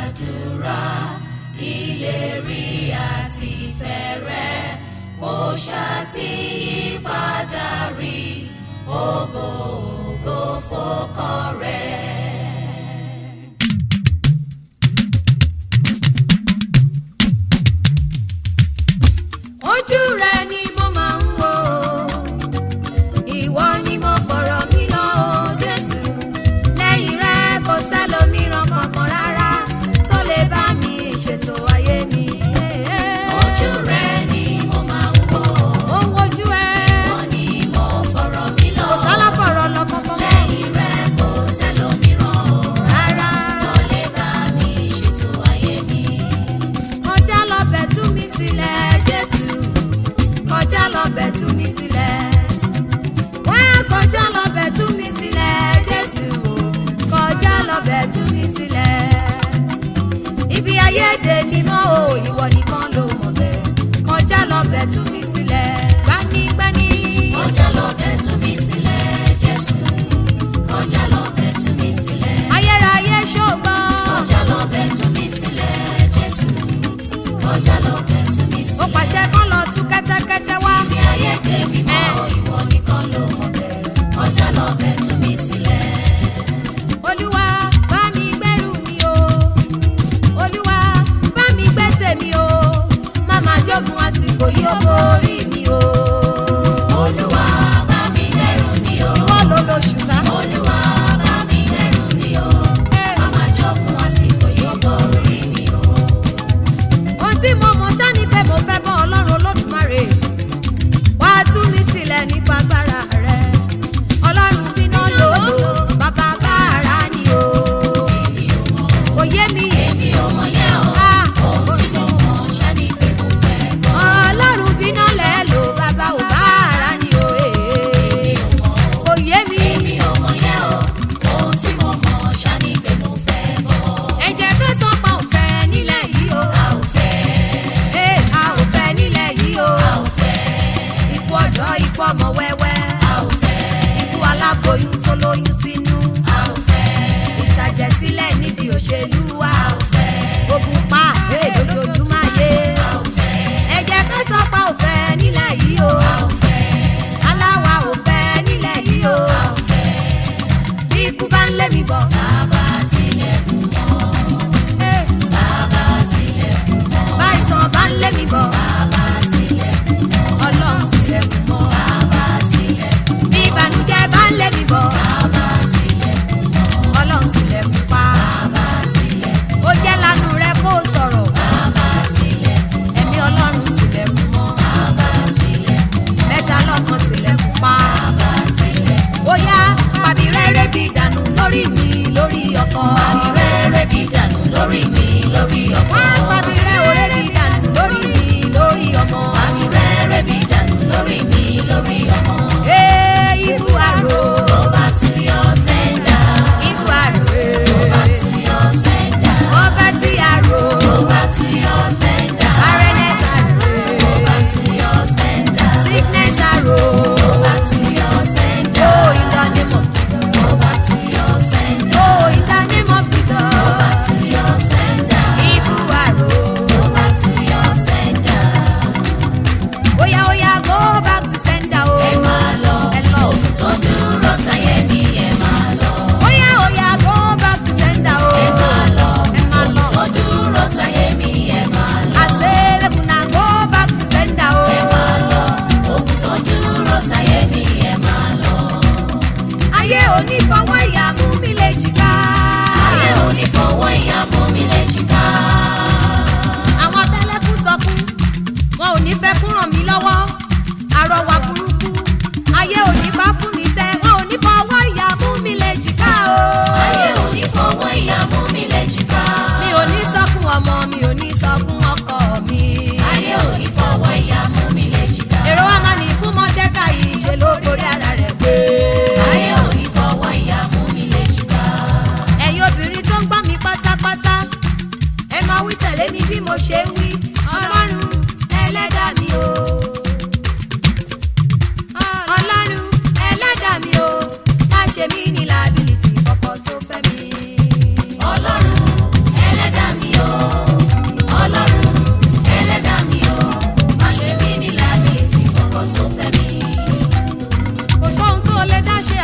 gbàdúrà ìlérí àti fẹ́rẹ̀ kò ṣàtìyípadà rí ògo ògo fọkọ rẹ̀. ojú rẹ ni mo máa ń wò ìwọ ni mo fọ̀rọ̀ mi lọ o jésù lẹ́yìn rẹ kò sẹ́lòmíràn kankan rárá tó lè bá mi ṣètò ayé mi. ojú rẹ ni mo máa ń wò ó ń wojú ẹ wọ́n ní mo fọ̀rọ̀ mi lọ kò sálá fọ̀rọ̀ lọ kankan mọ́ lẹ́yìn rẹ kò sẹ́lòmíràn rárá tó lè bá mi ṣètò ayé mi. kọjá lọ bẹ̀ tú mi sílẹ̀ jésù kọjá lọ bẹ̀ tú mi sílẹ̀ wá kọjá lọ bẹ̀ tú mi sílẹ̀ jésù kọjá lọ bẹ̀ tú mi sílẹ̀ ibi ayéde mímọ́ o ìwọ nìkan ló mọ̀ bẹ́ẹ̀ kọjá lọ bẹ̀ tú mi sílẹ̀ gbanigbani kọjá lọ bẹ̀ tú mi sílẹ̀ jésù kọjá lọ bẹ̀ tú mi sílẹ̀ ayérayé ṣògbọ́n kọjá lọ bẹ̀ tú mi sílẹ̀ jésù kọjá lọ bẹ̀ tú mi ó sílẹ̀. pàṣẹ kán lọ tú kẹ́tẹ́kẹ́tẹ́ wá Ibi ayé dé mímọ́ ìwọ nìkan ló mọ̀ bẹ́ẹ̀ kọjá lọ bẹ̀ tú mi sílẹ̀. olúwa bá mi gbẹ́rù mi o olúwa bá mi gbé tèmi o má má jogun àsìkò yìí ó borí mi o Olúwa bá mi dẹ́rù mi o. ìwọ ló lo ṣùgbọ́n Olúwa bá mi dẹ́rù mi o. Màmá jọ̀kun àsìkò yóò borí mi o. ohun tí mo mọ̀ ṣá ni pé mo fẹ́ bọ́ ọlọ́run olódùmarè wá tú mi sílẹ̀ nípa agbára rẹ ọlọ́run bíná lòlò bàbá bàrà ni o kò yé mi Èmi ò mọ̀ yẹn o. Ah, Ohun tí mo mọ̀ ṣá ni pé mo fẹ́ gbọ́. ọlọ́run bíná lẹ́ lò bàbá ò bàrà ni o Èmi ò mọ̀ o. kò yé mi. Èmi ò mọ̀ yẹn o. Ohun tí mo mọ̀ ṣá ni pé mo fẹ́ gbọ́. ẹ̀jẹ̀ tó sàn pa òfẹ́ nílẹ̀ yìí o. A ò fẹ́, Ee, a ò fẹ́ nílẹ̀ yìí o. a ò fẹ́, Ikú ọ̀dọ́ ikú ọmọ wẹ́wẹ́. a ò fẹ́, Ikú aláboyún tó lóyún sínú. a ò fẹ́, Ìtàjẹ̀sílẹ̀ níbi òṣèlú wa. a ò fẹ́, Ogun pa ee lójoojúmọ́ ayé. a ò fẹ́, Ẹ̀jẹ̀ tó sàn pa òfẹ́ nílẹ̀ yìí o. a ò fẹ́, Aláwa ò fẹ́ nílẹ̀ yìí o. a ò fẹ́. Bí ikú bá ń lé mi bọ̀. Bàbá tilẹ̀kùn mọ́, Ee, bàbá tilẹ̀kùn mọ́, Báyìísàn bá ń lé mi bọ̀. bàbá tilẹ̀kùn mọ́, Ọlọ́run tilẹ̀kùn mọ́. bàbá tilẹ̀kùn mọ́, Bí ìbànújẹ́ bá ń lé mi bọ̀. bàbá tilẹ̀kùn mọ́, Ọlọ́run tilẹ̀kùn pa. bàbá tilẹ̀kùn ó jẹ́ lanu rẹ kó o sọ̀rọ̀ bàbá tilẹ̀kùn ẹ̀mí ọlọ́run tilẹ̀kùn mọ́ bàbá tilẹ̀kùn mẹ́ta lọ́kan tilẹ̀kùn pa bàbá tilẹ̀kùn. ó yá pàbí rẹ́rẹ́ bí dànù lórí mi lórí ọkọ Àmì rere bí dànù lórí mi lórí ọkọ. wá pàbí rẹ́ òré bí dànù lórí mi lórí ọmọ Àmì rere bí dànù lórí mi lórí ọmọ. ee ikú àrò Tó bá tún yọ sẹ́ńdà, ikú àrò tó bá tún yọ sẹ́ńdà, ọba tí àrò tó bá tún yọ sẹ́ńdà, barrenness àrò tó bá tún yọ sẹ́ńdà, sickness àrò tó bá tún yọ sẹ́ńdà, oh in the name of Jesus tó bá tún yọ sẹ́ńdà, oh in the name of tó bá Jesus tún yọ sẹ́ńdà, ikú àrò. tó bá tún yọ sẹ́ńdà. Oya oya go back to sender o. Ẹ máa lọ, Ẹ lọ. tó dúró táyé mi ẹ máa lọ. Oya oya go back to sender o. Ẹ máa lọ, Ẹ máa lọ. tó dúró táyé mi ẹ máa lọ. Àṣẹ́rẹ́kùn náà go back to sender o. Ẹ máa lọ, ogun tó dúró táyé mi ẹ máa lọ. Ayé òní fọwọ́ ìyá mú mi lè jìká. Ayé ò ní fọwọ́ ìyá mú mi léjìká. Àwọn tẹ́lẹ̀kùn sọkún, wọn ò ní fẹ́ kún ràn mí lọ́wọ́. Àrọ̀wà burúkú, ayé òní bá fún mi tẹ́, wọn ò ní fọwọ́ ìyá mú mi lè jìká o. Ayé ò ní fọwọ́ ìyá mú mi léjìká. Mi ò ní sọkún ọmọ, mi ò ní sọkún ọkọ mi. Ayé ò ní fọwọ́ ìyá mú mi léjìká. èrò wa máa ní fún mọ́tẹ́kà yìí ṣe ló forí ara rẹ̀ pé. Ayé ò ní fọwọ́ ìyá mú mi léjìká. ẹ̀yin obìnrin tó ń gbọ́ mi pátápátá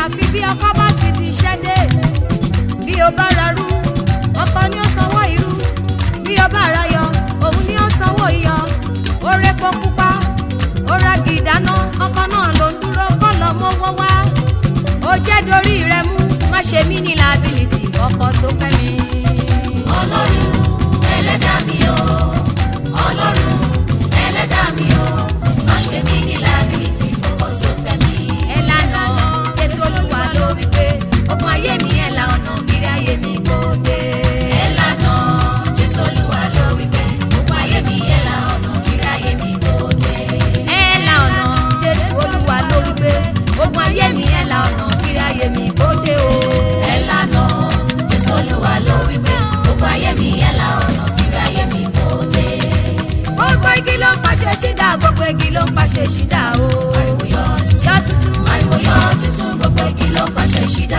àfi bí ọkọ bá ti di iṣẹ́ dé bí o bá ra rú ọkọ ni ó sanwó irú bí o bá ra yọ òun ni ó sanwó iyọ ó rẹpọ pupa ó ra gìdáná ọkọ náà ló ń dúró kọ́ lọ mọ́wọ́ wá ó jẹ́ dorí rẹ mú má ṣe mí ní liability ọkọ tó fẹ́ mi. ọlọ́run ẹlẹ́dàá mi o ọlọ́run ẹlẹ́dàá mi o má ṣe mí ní liability fọkọ tó fẹ́ mi. ẹ lànà jésù olúwa ló wí pé ogun ayé mi ẹ la ọ̀nà kiri ayé mi kò dé. ẹ lànà jésù olúwa ló wí pé gbogbo ayé mi ẹ la ọ̀nà kíra ayé mi kò dé. ẹ la ọ̀nà jésù olúwa ló wí pé ogun ayé mi ẹ la ọ̀nà kiri ayé mi kò dé o. ẹ lànà jésù olúwa ló wí pé gbogbo ayé mi ẹ la ọ̀nà kíra ayé mi kò dé. gbogbo igi ló ń pàṣẹ ṣídà gbogbo igi ló ń pàṣẹ ṣídà o. ariwo yọ tuntun yọ tuntun ariwo yọ tuntun gbogbo igi ló pàṣẹ ṣídà.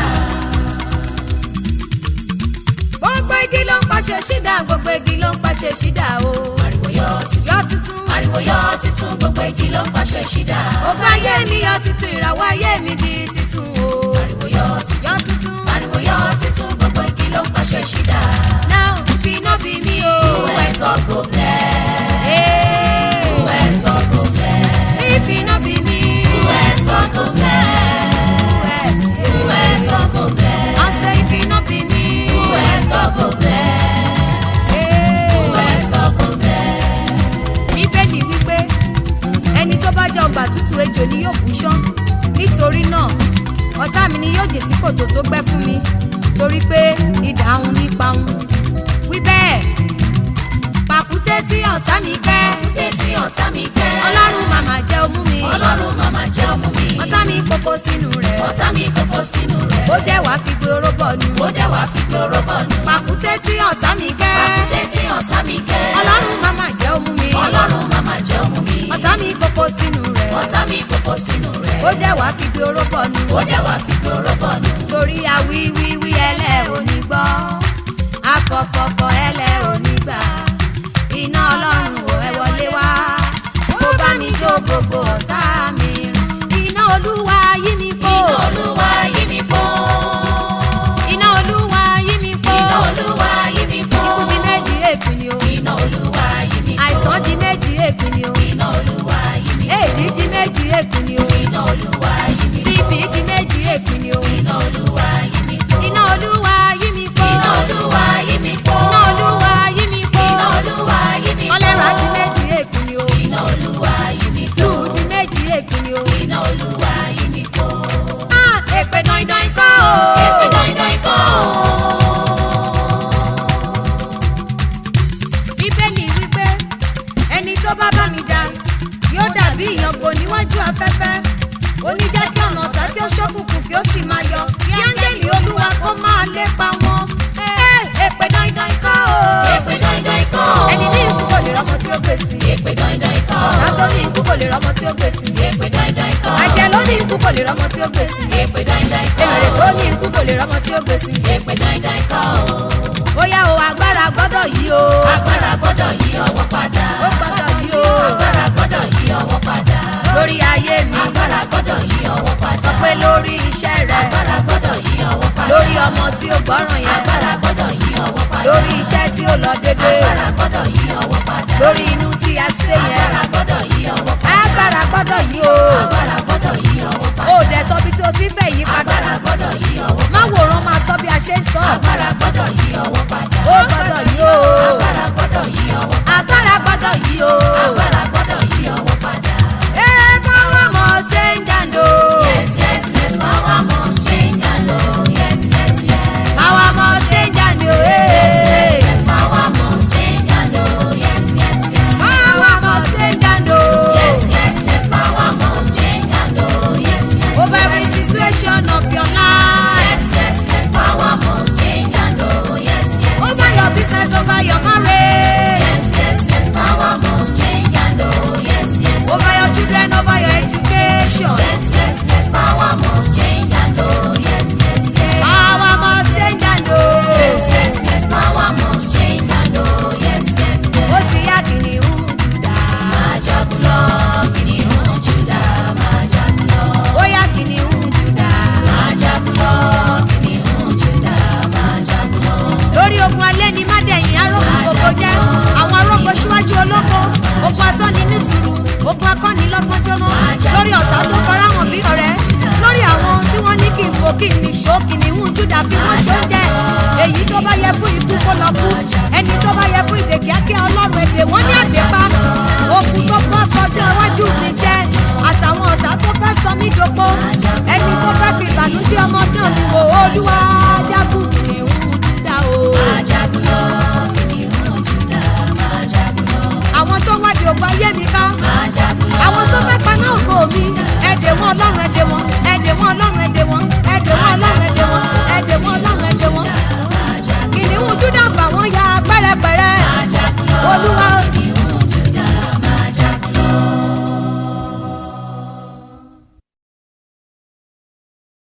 gbogbo igi ló ń pàṣẹ ṣídà gbogbo igi ló ń pàṣẹ ṣídà o. ariwo yọ tuntun yọ tuntun ariwo yọ tuntun gbogbo igi ló pàṣẹ ṣídà. ogun ayé mi yọ tuntun ìràwọ̀ ayé mi di titun o. ariwo yọ tuntun yọ tuntun ariwo yọ tuntun gbogbo igi ló pàṣẹ ṣídà. now fi no be me o. who else God go bless. Hey. who else God go bless. If it no be me, who else God go bless. who else? who else God go bless. I say if it no be me, who else God go bless. Hey. who else God go bless. bíbélì wípé ẹni tó bá jẹ ọgbà tútù ejò ni yóò bú ṣán nítorí náà ọ̀tá mi ni yóò jè sí kòtò tó gbẹ́ fún mi torí pé idà òun nípa òun wí bẹ́ẹ̀ pàkúté tí ọ̀tá mi kẹ́ Kúté tí ọ̀tá mi kẹ́. ọlọ́run màmá jẹ́ omú mi Ọlọ́run màmá jẹ́ ọmú mi. ọ̀tá mi kókó sínú rẹ̀ Ọ̀tá mi kókó sínú rẹ̀. ó jẹ́ wàá fi gbé orógbọ̀ nu Ó dẹ̀ wá fi gbé orógbó nù. pàkúté tí ọ̀tá mi kẹ́ Kúté tí ọ̀tá mi kẹ́. ọlọ́run màmá jẹ́ omú mi Ọlọ́run màmá jẹ́ ọmú mi. ọ̀tá mi kókó sínú rẹ̀ Ọ̀tá mi kókó sínú rẹ̀. ó jẹ́ wàá fi gbé orógbọ̀ nu Ó dẹ̀ wá fi gbé orógbó nù. torí awíwíwí ẹlẹ́ òní gbọ́ afọ̀fọ̀fọ̀ ẹlẹ́ òní gbà iná ọlọ́run ò ẹ wọlé wá kó bá mi jó gbogbo ọ̀tá mi run iná olúwa yí mi kó Iná Olúwa yí mi po. iná olúwa yí mi kó Iná Olúwa yí mi po. ikú di méjì èpì ni o Iná Olúwa yí mi po. àìsàn di méjì èpì ni o Iná Olúwa yí mi po. èdè di méjì èpì ni o Iná Olúwa yí mi po. tìbí di méjì èpì ni o Iná Olúwa yí mi po. iná olúwa yí mi kó Iná Olúwa yí mi po. iná olúwa yí mi kó Iná Olúwa yí mi po. ọlẹ́ra di méjì èpì ni o. Iná Olúwa yí mi po. lù di méjì èkì ni o. Iná Olúwa yí mi po. Ah, èpè dandan kọ́ o. Èpè dandan ikọ́ o. bíbélì wípé ẹni tó bá bá mi jà yóò dàbí ìyàngbò níwájú afẹ́fẹ́ oníjẹ́ kí ọ̀nà ọ̀tá kí ó ṣókùnkùn kí ó sì máa yọ kí áńgẹ́lì olúwa kó máa lépa wọn. Eh, èpè dandan kọ́ o. Èpè dandan ikọ́ o. ẹni ní ikú kò lè rọ́mọ tí ó gbèsè. Èpè dandan ikọ́ o. ọ̀tá tó ní ikú kò lè rọ́mọ tí ó gbèsè. Èpè dandan ikọ́ o. àjẹ́ ló ní ikú kò lè rọ́mọ tí ó gbèsè. Èpè dandan ikọ́ o. èrè tó ní ikú kò lè rọ́mọ tí ó gbèsè. Èpè dandan ikọ́ o. bóyá o agbára gbọ́dọ̀ yí o. Agbára gbọ́dọ̀ yí ọwọ́ padà. ó gbọ́dọ̀ yí o. Agbára gbọ́dọ̀ yí ọwọ́ padà. lórí ayé mi. Agbára gbọ́dọ̀ yí ọwọ́ padà. sọ pé lórí iṣẹ́ rẹ. Agbára gbọ́dọ̀ yí ọwọ́ padà. lórí ọmọ tí ó gbọ́ràn yẹn. Agbára gbọ́dọ̀ yí ọwọ́ padà. lórí iṣẹ́ tí ó lọ dédé. Agbára gbọ́dọ̀ yí ọwọ́ padà. lórí inú tí a ṣe yẹn. Agbára gbọ́dọ̀ yí ọwọ́ padà. agbára gbọ́dọ̀ yí o. Agbára gbọ́dọ̀ yí ọwọ́ padà. o dẹ̀ sọ bí tí o ti fẹ́ yí padà. Agbára gbọ́dọ̀ yí ọwọ́ padà. má wòran máa sọ bí a ṣe ń sọ. Agbára gbọ́dọ̀ yí ọwọ́ padà. ó gbọ́dọ̀ yí o. Agbára gbọ́dọ̀ yí ọwọ́ padà. agbára gbọ́dọ̀ yí o. Agbára gbọ́dọ̀ yí ọwọ́ padà. ẹ power must change and o. Yes, yes, yes, power must change and oh, yes, yes, yes. power must change and o. Yes, yes, power must change and oh, yes, yes, yes. power must change and o. Yes, yes, yes, power must change and oh, yes, yes, over every situation of wò kí ni ṣó kìnìún júdà fi wọ́n ṣó jẹ́ èyí tó bá yẹ fún ikú kó lọ kú ẹni tó bá yẹ fún ìdè kíákíá ọlọ́run èdè wọ́n ní àdébá okùn tó bọ́ kọjá iwájú mi jẹ́ àtàwọn ọ̀tá tó fẹ́ sọ mí dòpó ẹni tó fẹ́